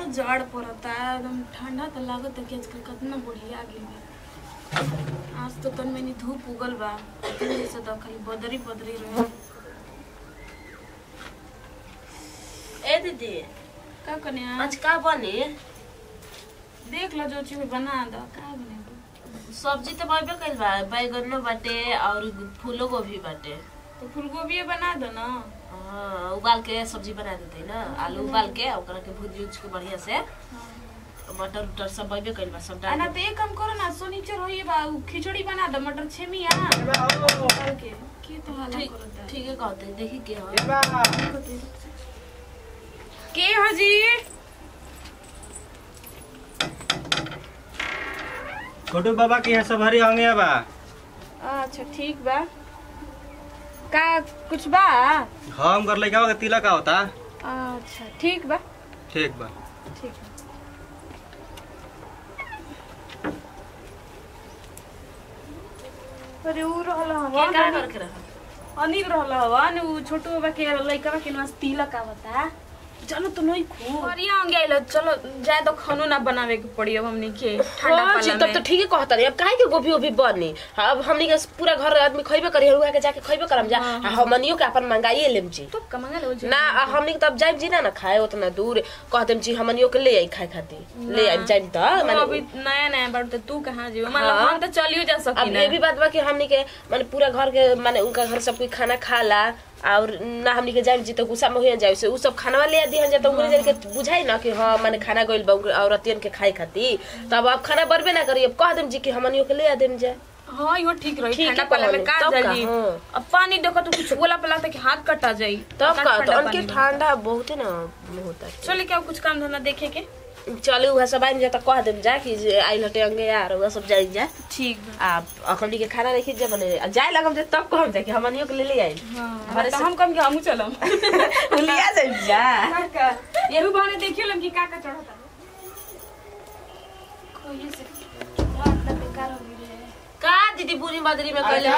कितना जड़ पड़ता एकदम ठंडा तो लागत है कि आजकल कितना बढ़िया गेल आज तो तन मैंने धूप उगल बा दिन जैसे तो खाली बदरी बदरी रहे ए दीदी का कने आज का बनी देख लो जो चीज बना दो का बने सब्जी तो बनबे कइल बा बैगनो बाटे और फूलो गोभी बाटे तो फूलगोभी बना दो ना हाँ उबाल के सब्जी बना देते ना आलू उबाल के ओकरा के भूज उज के बढ़िया से मटर उटर सब बनबे कइल बा सब डाल ना तो एक काम करो ना सोनीचर होइए बा उ खिचड़ी बना दो मटर छेमी आ डाल के के तो हाला ठीक करता ठीक है कहते देखी के हो के हाजी छोटू बाबा के यहाँ सब हरी होंगे बा अच्छा ठीक बा का कुछ बा हम कर लइका के तिलक का होता अच्छा ठीक बा ठीक बा ठीक बा अरे उ रहल हवा के का करके रहा अनिल रहल हवा ने उ छोटू बाबा के लइका के नास तिलक आवता चलो तो नहीं खू अरे आंगे आइल चलो जाए तो खानो ना बनावे के पड़ी अब हमनी के ठंडा हाँ जी, पाला तब तो ठीक है कहता रही अब काहे के गोभी ओभी बनी अब हमनी के पूरा घर आदमी खइबे करी हुआ के जाके खइबे करम जा आ हमनियो के अपन मंगाइए लेम जी तो कमांगा लो ना आ हमनी के तब जाइब जी ना ना खाए उतना दूर कहते जी हमनियो के ले आई खाए खातिर ले आई जाइब त अभी माने नया नया बार तो तू कहाँ जीव मतलब हाँ। हम तो चलियो जा अब सकी ये भी बात बा कि हमनी के माने पूरा घर के माने उनका घर सब कोई खाना खाला और ना हमनी के जाइब जी तो गुस्सा में हो जाए से उ सब खाना ले दिहन जा तो उनके जन के बुझाई ना कि हां माने खाना गइल बा औरतियन के खाए खातिर तब अब खाना बरबे ना करी अब कह देम जी कि हमनियो के ले आ देम जा हाँ यो ठीक रही ठीक ठंडा है पाला में कहले, का तब का, जाई हाँ। अब पानी देखो तो कुछ गोला पला तक हाथ कटा जाई तब का का ठंडा तो उनके पानी में। ठंडा बहुत है ना होता है चले क्या कुछ काम धंधा देखे के चले उहा सब आइम जा त कह देम जा कि जे आइल हटे अंगे यार उहा सब जाई जा ठीक बा आ अखनी के खाना देखी जा बने आ जाए लगम जे तब कहम जा कि हमनियो के ले ले आई हाँ तो हम कम के हमू चलम लिया जाई जा काका ये भी बहने देखियो लम कि काका चढ़ता कोई से रात तक बेकार हो गई रे का दीदी बुरी बदरी में कहले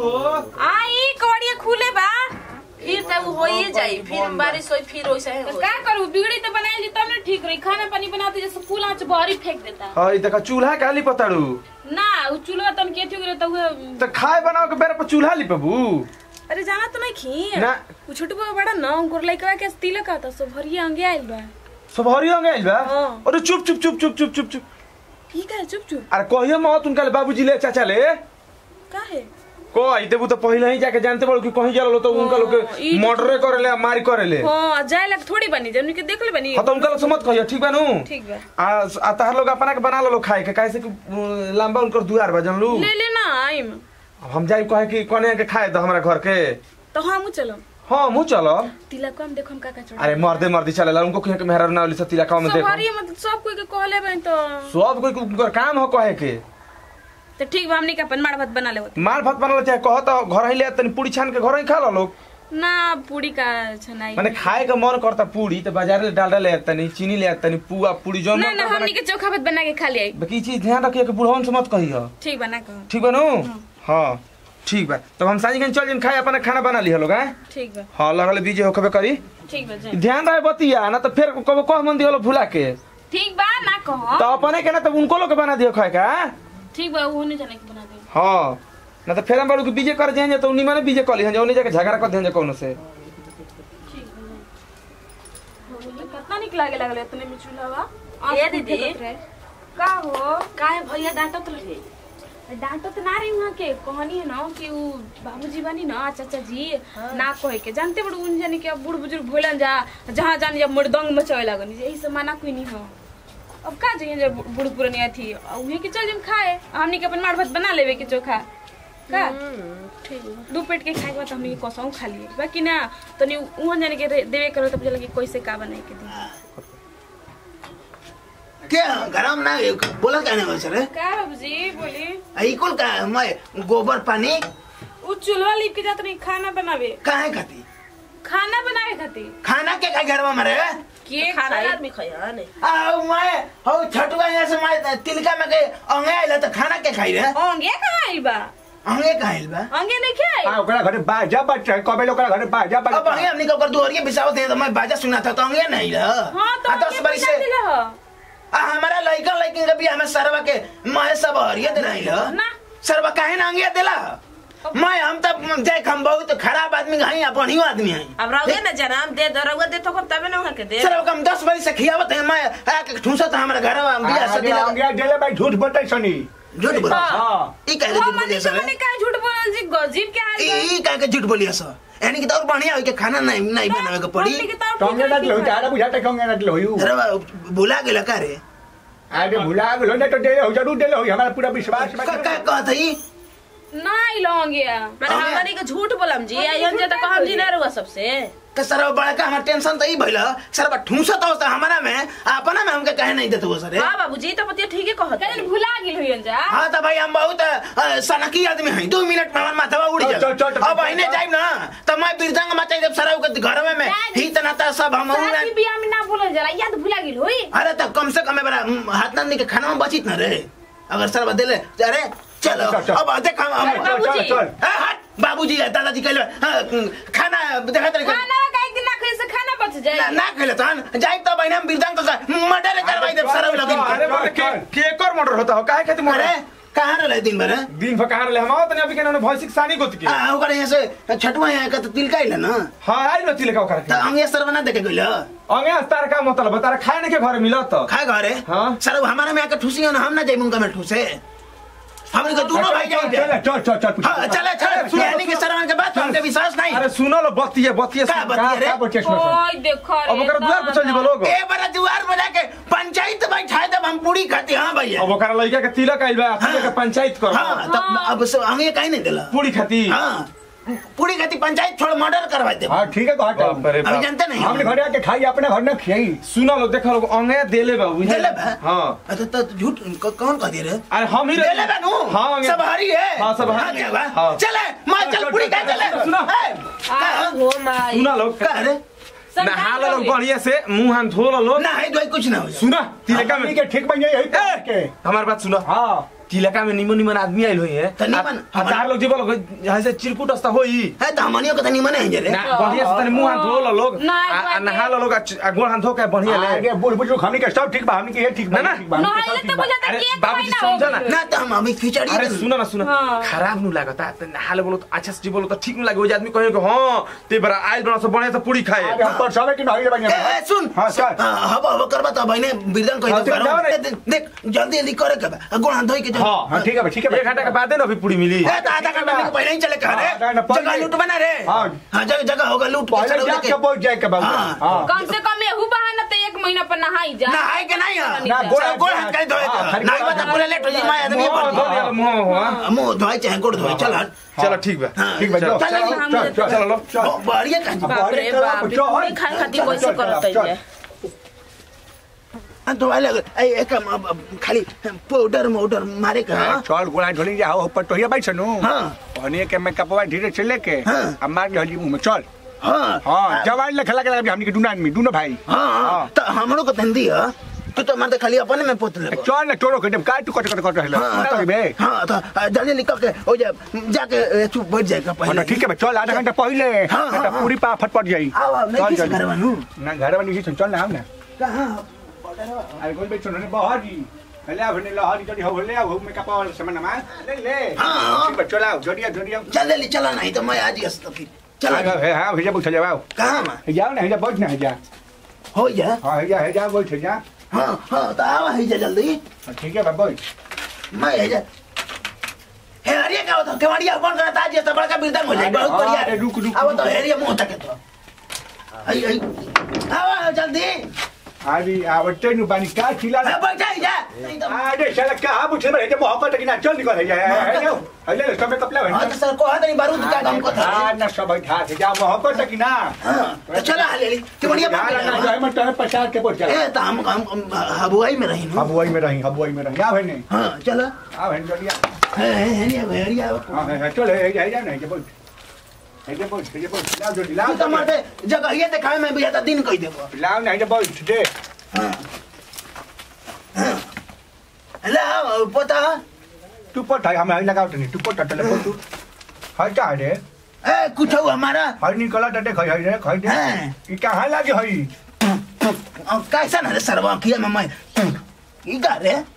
आई कवड़िया खुले बा फिर त उ होइए जाई फिर बारिश होई फिर ओइसे ही तो होई का करू बिगड़ी तो बनाए जी तब ना ठीक रही खाना पानी बनाते जैसे फूल आँच बहरी फेंक देता हई देखा चूल्हा काली पताड़ू ना उ चूल्हा तन के ठीक रहता हुए तो खाए बनाओ के बेरा पर चूल्हा लिपबू अरे जाना तो नहीं खी ना उ छोटू बाबा बड़ा ना उनको लइका के तिलक आता सो भरिया अंगे आइल बा सब हरी हो गइल बा हाँ। अरे चुप चुप चुप चुप चुप चुप चुप ठीक है चुप चुप अरे कहियो मत उनका ले बाबूजी ले चाचा ले का है कह देबू तो पहले ही जाके जानते बड़ो कि कहीं जाला तो उनका लोग हाँ, के ई तो- मर्डरे करेले आ मारी करेले हाँ जाए लग थोड़ी बनी जब के देख ले बनी हाँ तो उनका लोग से मत कहियो ठीक बा नु ठीक बा आ आ तहार लोग अपना के बना लो खाए के काहे से कि उ, लंबा उनकर दुआर बा जानलू ले ले ना आइम हम जाई कहे कि कोने के खाए दो हमरा घर के तो हम चलो हाँ मुँह चलो तिलक को हम देखो हम का का चढ़ा अरे मर्दे मर्दी चलेला उनको कहीं के मेहरा ना वाली सब तिलका में सब देखो भरिया मतलब सब कोई के कहले बन तो सब कोई के उनकर काम हो कहे के तो ठीक बा हमनी के अपन माड़ भात बना ले माल भात बनल चाहे कह तो घर ही ले तनी पूरी छान के घर ही खा लो लोग ना पूरी का छनाई माने खाए का मन करता पूरी तो बाजार ले डाल ले तनी चीनी ले तनी पुआ पूरी जो ना ना हमनी के चोखा भात बना के खा ले बाकी चीज ध्यान रखिए कि बुढ़वन से मत कही हो ठीक बा ना कहो ठीक बा नु हाँ ठीक बा तब हम साँझ के चल जिन खाए अपने खाना बना ली लोग हैं ठीक बा हाँ लगल बीजे होखबे करी ठीक बा जाए ध्यान रहे बतिया ना तो फिर कब कह मन दियो भुला के ठीक बा ना कहो तो अपने के ना तो उनको लोग के बना दियो खाए का ठीक बा वो नहीं जाने के बना दे हाँ ना तो फिर हम बड़ू के बीजे कर जाएंगे तो उन्हीं माने बीजे कर ली उन्हीं जाके झगड़ा कर देंगे कौन से ठीक बा जाए कितना निक लागे लागले इतने में चूल्हा बा ए दीदी। का हो काहे भैया डांटत रहे डांटो तो ना रही वहाँ के कहनी है ना कि उ बाबूजी बनी ना चाचा जी ना कहे के जानते बड़ उन जाने के अब बूढ़ बुजुर्ग भोलन जा जहाँ जाने जब मृदंग मचावे लगनी यही से मना कोई नहीं हो अब का चाहिए जब बूढ़ पुरानी अथी उहे के चल जम खाए हमनी के अपन मार भात बना लेवे के चोखा का ठीक बा दू पेट के खाए के बाद हमनी के कसौ खा लिए बाकी ना तनी उहाँ जाने के रे- देवे करो तब लगे कैसे का बनाए के दी क्या गरम ना बोला कहने हो सर का बाबूजी बोली आई कुल का मैं गोबर पानी उ चूल्हा लिप के जात नहीं खाना बनावे काहे खाती खाना बनावे खातिर खाना के का घर में मरे के खाना खाई आदमी खइया नहीं आ मैं हो छटुआ यहाँ से मैं तिलका में के अंगे आइला तो खाना के खाई रे अंगे कहाँ आइल बा अंगे कहाँ आइल बा अंगे नहीं खाई आ ओकरा घरे बाजा बच्चा कबे लोग घरे बाजा अब अंगे हमने कल कर दुहरिया बिसावत है तो मैं बाजा सुना था तो अंगे नहीं ला हाँ तो आ, दस अंगे बरी बजा से दिला हो। लड़की के बियाह में सरवा के मैं सब हरिया दे रही ना सरवा काहे ना अंगिया देला मैं हम तब देख हम बहुत खराब आदमी हई आ बढ़िया आदमी हई अब रहुए ना जनाम दे दो रहुए दे तो कब तबे ना वहाँ के दे सरवा हम दस बजे से खियावत है मैं आके ठूसत हमारे घर में बियाह से दिला अंगिया देले भाई झूठ बताई सनी झूठ बोल हाँ ई कहे वो झूठ मनी बोलिए से सर मनी का झूठ बोलल जी गजीब के हाल ई ई कहे झूठ बोलिए सर यानी कि तो और बढ़िया होई के खाना नहीं नहीं बनावे के पड़ी टंगे ना लो तारा बुझाता टंगे ना लो यू अरे बा, भुला गेला का रे अरे भुला गेलो ना तो दे हो जरूर दे हो हमारा पूरा विश्वास का का कहत हई नहीं लौंगे मैंने हमारी के झूठ बोलम जी आयन जे तो कहम जी ना रुआ सबसे के सरवा बड़का हमार टेंशन तो ई भइला सरवा ठूसत हो हमारा में अपना में हमके कहे नहीं देते वो सर हाँ बाबूजी तो पतिया ठीक है कहत कहीं भुला गेल होइन जा हाँ तो भाई हम बहुत अ, सनकी आदमी हैं दो मिनट में हमार माथवा उड़ चल, जाए चल, चल, अब चल, अहिने चल। जाइब ना तो मैं बिरजंग मचाई देब सरव के घर में में दादी। ही तना सब हम शादी बियाह में ना बोलल जाला याद भुला गेल होई अरे तो कम से कम बड़ा हाथ नंदी के खाना में बचित न रे अगर सरवा देले अरे चलो चल, चल। अब देख हम हम- चल चल चल ए, हट बाबूजी है दादाजी कहले हाँ, खाना देखा तरीके खाना काहे कि ना खाए से खाना बच ना जाए ना कहले तहन जाइब तो बहिना बिरजंग का मर्डर करवाई देब सरव लगिन अरे के। बाप के केकर मर्डर होता हो काहे खातिर अरे मर्डर कहाँ रहले दिन भर दिन भर कहाँ रहले हम आवत नहीं अभी के ना भैंसिक सानी गोत के आ ओकर यहाँ से छठवा यहाँ का तो तिलका इले ना हां आई न तिलका ओकर तो हम ये सरवा ना देखे गइल अंगे अस्तार का मतलब तारा खाए ने के घर मिलत खाए घरे हाँ। सर हमारा में आके ठूसी हो ना हम ना जाइब उनका में ठूसे हमने के दोनों भाई चल जाइब चल चल चल हाँ चले चले यानी कि सरवन के बात हमके विश्वास नहीं अरे सुनो लो बतिए बतिए का सुन। बतिए रे का बच्चे सुन ओय देखो रे अब ओकर दुआर पर चल जीबो लोग ए बड़ा जुआर में जाके पंचायत बैठाए तब हम पूरी खाती हाँ भैया अब ओकर लइका के तिलक आइल बा तिलक के पंचायत कर हाँ तब अब से हम ये कहीं नहीं दिला पूरी खाती हाँ पूरी खाती पंचायत छोड़ मर्डर करवा दे हाँ ठीक है तो हट बाप रे अभी बाप जानते नहीं हमने घरे आके खाई अपने घर में खियाई सुनो लो देखो लोग अंगे देले बा बुझे देले बा? हां अच्छा तो झूठ क- कौन कह दे रे अरे हम ही देले बानू हां अंगे सब हरी है हाँ, सब हरी क्या है। बा? हाँ। चले मां चल चल, पूरी चल, का चल, चले सुनो। ए, का- हो माई सुना लोग का रे नहा लो लोग बढ़िया से मुंह हाथ धो लो लोग ना है दवाई कुछ ना हो सुना तिलका में हमनी के ठीक बन जाई यही ए, के हमार बात सुनो हाँ तिलका में निमन निमन आदमी आइल होई है तो निमन- आ- आ तार लोग जीवो लोग यहाँ से चिरकुट अस्ता होई है तो हमनियों के तो निमन है जे रे ना बढ़िया से तनी मुंह हाथ धो लो लोग ना, आ- आ बाकी- नहा लो लोग आ च- आ गोड़ हाथ धो के बढ़िया ले आगे बुढ़ बुजुर्ग हमनी के सब ठीक बा हमनी के ये ठीक बा ना, ना। ठीक बा, हमनी के सब नहाइले ठीक तो बा। बुझाता अरे कि एक बाबूजी महीना हो समझो ना। गइल। ना तो हम अभी खिचड़ी अरे सुनो ना सुनो हाँ। खराब नु लागता त नहाले बोलो तो अच्छा से जी बोलो तो ठीक नु लागे वो आदमी कहे कि हां ते बरा आइल बना सब बढ़िया से पूरी खाए आगे हम पर सबे की नहीं ए, बनिया ए, सुन हाँ, चल। हाँ, हवा हवा करबा तो भाई ने बिरदन कह हाँ, दे चल, जाओ रे। देख देख, जल्दी जल्दी करे के बा गोड़ हाथ धोई के जो हाँ, हाँ ठीक है बा, ठीक है बा। एक घंटा के बाद ना अभी पूरी मिली ए, तो आधा घंटा में पहले ही चले कह हाँ, ना, रे ना, पहले- जगह लूट बना रे हाँ। हाँ जगह जगह होगा लूट के पहले चलो जाके लेके पहुंच जाए के बाबू हाँ। हाँ कम से कम एहू बहाना तो एक महीना पर नहाई जा नहाए के नहीं है ना, गोड़ गोड़- गोड़ हाथ कहीं धोए हाँ, के खाली नहीं गोड़ बता हाथ- पूरे लेट हो जी मैं आदमी मुंह पर धो दिया मुंह हुआ मुंह धोए चाहे गोड़ धोए चल हट चलो ठीक बा हाँ, ठीक बा चलो, चलो चलो, चलो हम चल चल चलो लो ब- बढ़िया काजी बाप रे बाप रे, पूरी खाए खातिर कैसे करत है हाँ, तो वाले ए एक हम अब- अब खाली पाउडर माउडर मारे का हाँ? चल गोला ढोली जा ऊपर तो हिया भाई सनु हाँ। पानी के मैं कपवा धीरे से लेके हाँ। अब मार के हल्दी मुंह में चल हाँ हाँ जवान ले खला के हमनी के दुना आदमी दुनो भाई हाँ हाँ तो हमरो को धंधी है तू तो मारते खाली अपने में पोत ले चल ना तोरो के का तू कट कट कट रहला हाँ ना बे तो हाँ तो आ, जल्दी निकल के हो जा जाके ए, तू बैठ जाएगा हाँ, पहले ठीक है बा, चल आधा घंटा पहले हाँ, हाँ, तो हाँ। पूरी पा फटफट जाई आओ आओ नहीं चल, किसी चल। घर बनू ना घर वाली की चल ना हम ना कहाँ अरे कोई बेचो ने बाहर जी ले आ भने लहरी जड़ी हो ले आओ मैं कपा वाला सामान मा ले ले हाँ, हाँ। ठीक बा, चल आओ जड़िया जड़िया चल जल्दी चला नहीं तो मैं आज ही तो फिर चला है हां भेजा बैठ जाओ कहाँ में जाओ ना जा बैठ ना जा हो जा हां जा है जा बैठ जा हाँ हाँ तो आवा ही जा जल्दी ठीक है बा बैठ मैं है जा हे हरिया का होता केवड़िया कौन करता आज ये तो बड़का बिरदंग हो जाए बहुत हाँ, बढ़िया अरे रुक, रुक, अब रुक। तो हेरिया मुंह तक तो आई आई आवा जल्दी अरे आवते नु पानी का खिला हाँ, बैठ जा जा नहीं तो अरे साला कहा पूछे में जे मोहब्बत की ना चल निकल है है लो ले ले सब में कपला हाँ है तो सर को हाथ नहीं बारूद का काम को था हां ना सब बैठा के जा मोहब्बत की ना हाँ तो चला हाले केवड़िया ना ना ना मैं तो पचास के पहुंच जा ए तो हम हम हम हबुआई में रही ना हबुआई में रही हबुआई में रही आ है नहीं हाँ चला आ है जड़िया है है हेरिया हेरिया हां है चल है है जा नहीं के बोल है जे बोल है जे बोल लाओ जल्दी तू तो लाओ मारते जगह ये दिखावे में भी जाता दिन कह देबो लाओ नहीं जे बोल दे हाँ हाँ ला पता तू पट है हम लगाओ नहीं तू पट टले तू हटा रे ए कुछ हो हमारा हर निकला टटे खई है रे खई दे हाँ। ई कहां लागे हई अब कैसा ना रे सरवा किया में मैं ई का रे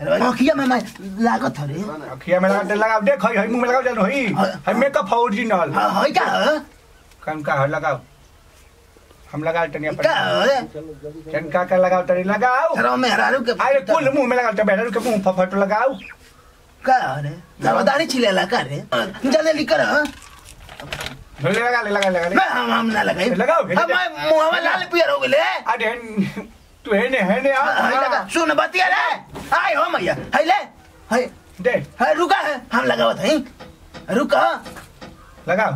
अखिया में मैं लागत हरे अखिया में लगा लगाओ देख हई हई मुंह में लगाओ चल हई हई मेकअप ओरिजिनल हाँ है का है? कम का है लगाओ हम लगा तनी का है? अपन कन का का लगाओ तनी लगाओ सर में हरारू के अरे कुल मुंह में लगाओ बेहतर के मुंह फफट लगाओ का रे दाड़ी छिलेला का रे जल्दी लिकर हाँ? ले लगा ले लगा लगा ले मैं हम हम ना लगाई लगाओ, हम मुंह में लाल पियर हो गेले अरे तू है ने है ने हाय लगा आ सुन बतिया रे हाय हो मैया हाय ले हाय दे हाय रुका है हम लगावत हई रुका लगाओ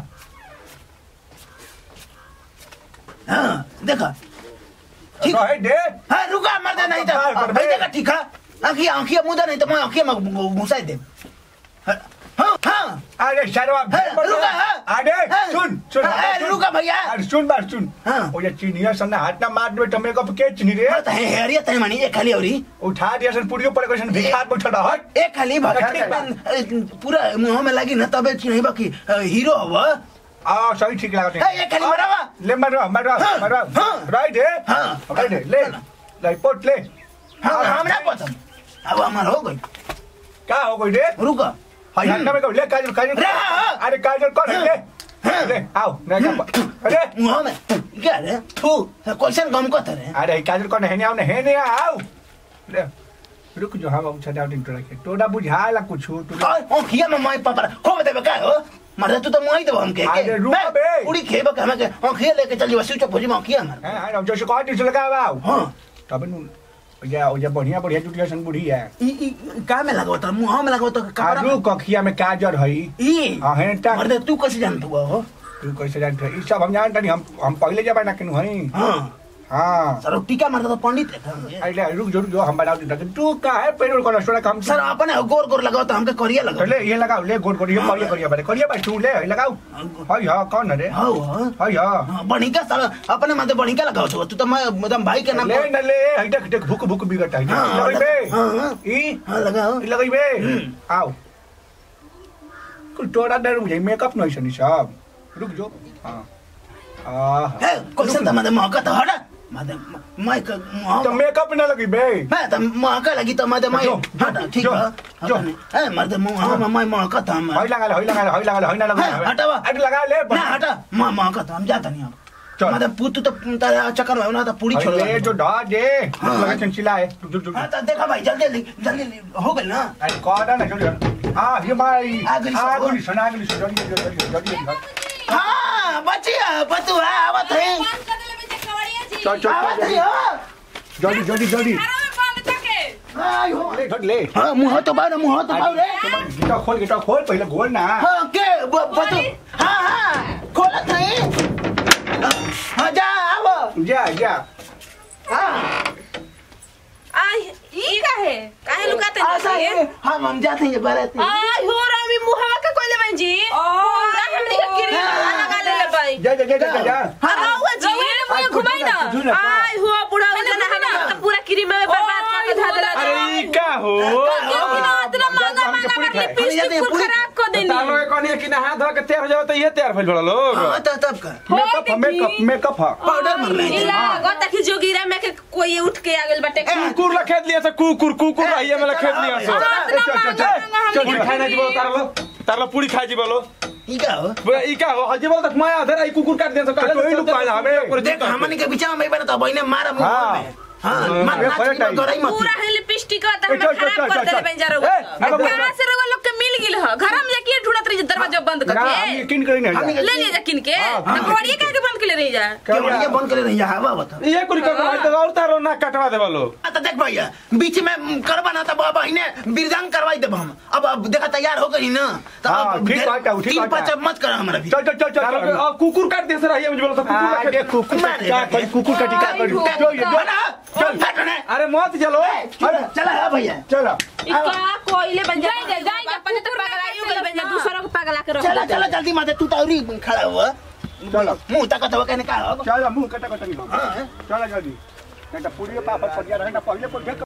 हाँ देखा ठीक रहे दे हाँ रुका मर दे नहीं तो बाहर कर दे। भाई देखा ठीक है आँखिया आँखिया मुदा नहीं तो मैं आँखिया में घुसाई दे हाँ हाँ अरे शर्मा हाँ, रुका हाँ अरे हाँ। सुन सुन हाँ, सुन। रुका भैया अरे सुन बात सुन हाँ। ओ ये चीनिया सन्ना हाथ ना मार दे तो मेरे को के चीनी रे मत है हेरिया तय मानी एक खाली औरी उठा दिया सन पूरी ऊपर क्वेश्चन भिखार बैठल रह हट एक खाली भगा ठीक बा। पूरा मुंह में लगी ना तबे चिन्ह बाकी हीरो हवा आ सही ठीक लागत ए, ये खाली मरावा। ले मरवा मरवा हाँ, मरवा हाँ। राइट है हाँ। राइट है ले ले पोट ले हाँ हमरा पसंद अब हमार हो गई क्या हो गई रे रुका हाय हन्ना में को ले काजल काजल रे, हाँ, हाँ। अरे काजल कर ले हाँ। ले आओ ले अरे मुंह में क्या रे थू क्वेश्चन कम को रे अरे काजल कर नहीं आओ नहीं नहीं आओ ले रुक जो हम अच्छा डाउट इंटो रखे तोड़ा बुझाला कुछ तू और ओ खिया में माई पापा खो देबे का हो मरे तू तो मुंह ही देबो हम के अरे रुक बे। पूरी खेबे के हमें के ओ खिया लेके चल जीवा स्विच भोजी में खिया मार हां हां जो से कह दिस लगा आओ हां तब नु या या बढ़िया बढ़िया जुटिया सन बुढ़ी है ई ई का में लगाओ तो मुंह में लगाओ तो कपड़ा आलू कखिया में काजर हई ई हाँ, है टा- मर्दे तू कैसे जानत हुआ हो तू कैसे जानते ई सब हम जानते नहीं हम हम पहले जब ना किनु हई हां हां सर टीका मारता तो पंडित है हम ये। अरे रुक जो रुक जो हम बता देते तू का है पेट्रोल को स्टोर काम सर अपने गोर गोर लगाओ तो हमके करिया लगाओ ले ये लगाओ ले गोड़ गोड़ ये करिया करिया बारे करिया भाई तू ले ये लगाओ हई हां कौन है रे हां हां हई हां हाँ, बणिका साला अपने माथे बणिका लगाओ छो तू तो मैं मतलब भाई के नाम ले न ले हई देख देख भूख भूख बिगट है हाँ, लगई बे हाँ, हाँ। ई हाँ लगाओ ई लगई बे आओ कुल तोड़ा डर मुझे मेकअप नहीं सनी साहब रुक जो हां आ है क्वेश्चन तो माथे मौका तो हटा माथे मैं का तो मेकअप ना लगी बे मैं तो मौका लगी तो माथे मैं जो, जो, हटा ठीक जो, है जो। है माथे मुंह हाँ मैं मौका तो हम हई लगा ले हई लगा ले हई लगा ले हई ना लगा हाँ, हटावा। अरे लगा ले ना हटा मैं मौका तो हम जाता नहीं अब चल। माथे पुत तो तारे चक्कर में ना तो पूरी छोड़ ले जो ढा दे हाँ। लगा चंचिला है रुक रुक हाँ तो देखा भाई जल्दी जल्दी जल्दी हो गई ना अरे कौन है जल्दी हां ये भाई आ गई सब। आ गई सुना गई जल्दी जल्दी जल्दी जल्दी हाँ बचिया बतुआ आवत है चल चल आवत चल है हाँ। जल्दी जल्दी जल्दी हाँ यो। ले धर ले हाँ मुँह तो बार मुँह तो बार रे गिटा खोल गिटा खोल पहले खोल ना हाँ के ब- बतु हाँ हाँ खोलत नहीं हाँ जा आवो जा जा हाँ आई ई का है काहे लुकाते आशा नहीं है हम हम जाते हैं बारात में आई हो रामी मुहवा का कोइले बहन जी पूरा हमनी के गिरी लगा ले ले भाई जा जा जा जा जा अरे हुआ जी आज कुछ घुमाई ना कुछ ना आई हुआ बुढ़ा हो जाना हम तो पूरा क्रीम में बर्बाद करके धा देला अरे ई का हो क्यों ना इतना महंगा महंगा पूरी खाए। लिपस्टिक पूरा खराब कर देनी तालो के कहनी कि नहा धो के तैयार हो जाओ तो ये तैयार भइल बड़ा लोग हाँ तो तब का मेकअप मेकअप मेकअप है पाउडर मंग ले नीला गता की जोगिरा में के कोई उठ के आ गेल बटे कुकुर ला खेत लिया से कुकुर कुकुर रहिए में ला खेत लिया से चल चल चल पूरी खाए ना जीवो तारलो तारलो पूरी खाए जीवो ई का हो बोला ई का हो हजी बोल तक माया धर आई कुकुर काट दिया से तो ही लुका है हमें। देख हमनी के बीच में बना तो बहिने मारा मुंह हाँ। में हाँ मार ये नाच फर्क की है। गराई मत पूरा है लिपस्टिक का ए, हम चल, चल, खराब चल, कर देले चल, बन जा ए, रहा अब बोल। कहां से रउआ लोग के मिल गेल ह घर में जाके ढूंढत रही दरवाजा बंद ना हम करके यकीन करी नहीं हमनी जा। ले ले जा किन के हाँ, ना घोड़िए काहे के बंद के ले रही जा क्यों ये बंद करे नहीं हवा बता ये कुल कर तो और तारो ना कटवा देवा लो आ तो देख भैया बीच में करवा ना तो बहिने बिरजांग करवाई देब हम अब अब देखा तैयार हो गई ना तो हाँ, अब ठीक ढेर- बात है, ठीक तीन बात पाँच है। मत करा हमारा भी चल चल चल तारो के चल अब कुकुर काट दिया से रहिए में बोलो तो कुकुर ला आगे खेत कुकुर का टीका कर कुकुर का टीका कर जो ये जो चल हट ने अरे मत चलो चल चला है भैया चलो इका कोइले बन जा जाए जाए अपने तो पगलाई हो गइल बन जा दूसरों को पगला के रख चला चला जल्दी माते तू तो औरी खड़ा हुआ चलो मुंह तक तो कहने का हो चलो मुंह कटा कटा नहीं हाँ। चलो जल्दी नहीं तो पूरी पापड़ पड़ जा रहा है ना पहले को देख